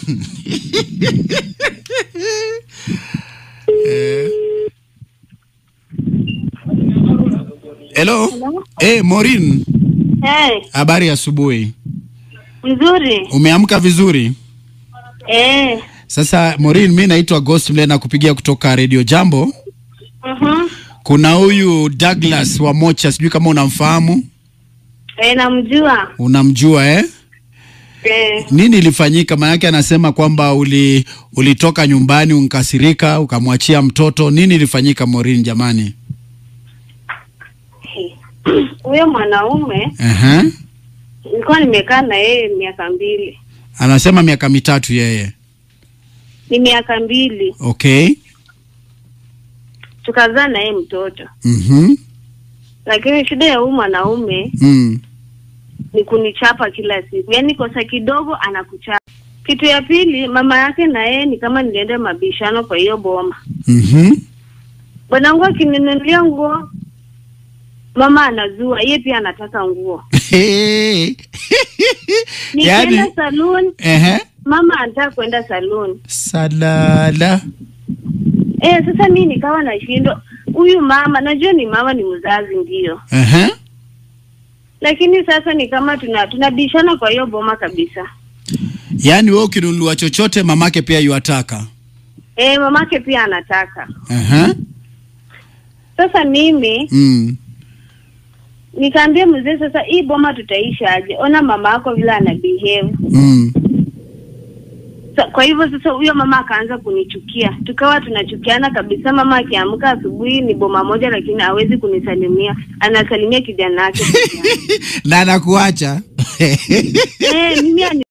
Eh. Hello. Eh, Maureen, Eh, habari ya asubuhi. mzuri. Umeamka vizuri? Eh, Sasa Maureen, mi naitwa Ghost Mle na kupigia kutoka Radio Jambo. mhm. Kuna huyu Douglas wa Mocha, sijui kama unamfahamu. Eh, namjua. Unamjua eh? Eh, Nini ilifanyika? Maanake anasema kwamba uli ulitoka nyumbani unkasirika ukamwachia mtoto. Nini ilifanyika Maureen jamani? huyo mwanaume Ehe. nilikuwa nimekaa na yeye miaka mbili. Anasema miaka mitatu yeye. Ni miaka mbili Okay. tukazaa na yeye mtoto, Mhm. lakini shida ya huyu mwanaume Mm. ni kunichapa kila siku, yaani kosa kidogo anakuchapa. Kitu ya pili, mama yake na yeye ni kama nilienda mabishano kwa hiyo boma. Mhm. Bwanangu akininunulia nguo, mama anazua, yeye pia anataka nguo. Nikienda Yaani saloon, ehe. mama anataka kwenda saloon. Salala. Eh, sasa mi nikawa nashindwa, huyu mama najua ni mama ni mzazi ndio, Ehe. lakini sasa ni kama tuna tunabishana kwa hiyo boma kabisa. Yaani wewe ukinunua chochote mamake pia yuataka. Eh, mamake pia anataka. Ehe. Sasa mimi Mm. nikaambia mzee, sasa hii boma tutaishi aje? Ona mama yako vile ana behave. Mm. Sa, kwa hivyo sasa huyo mama akaanza kunichukia, tukawa tunachukiana kabisa. Mama akiamka asubuhi ni boma moja, lakini hawezi kunisalimia, anasalimia kijana wake peke yake. Na anakuacha. Eh, mimi ani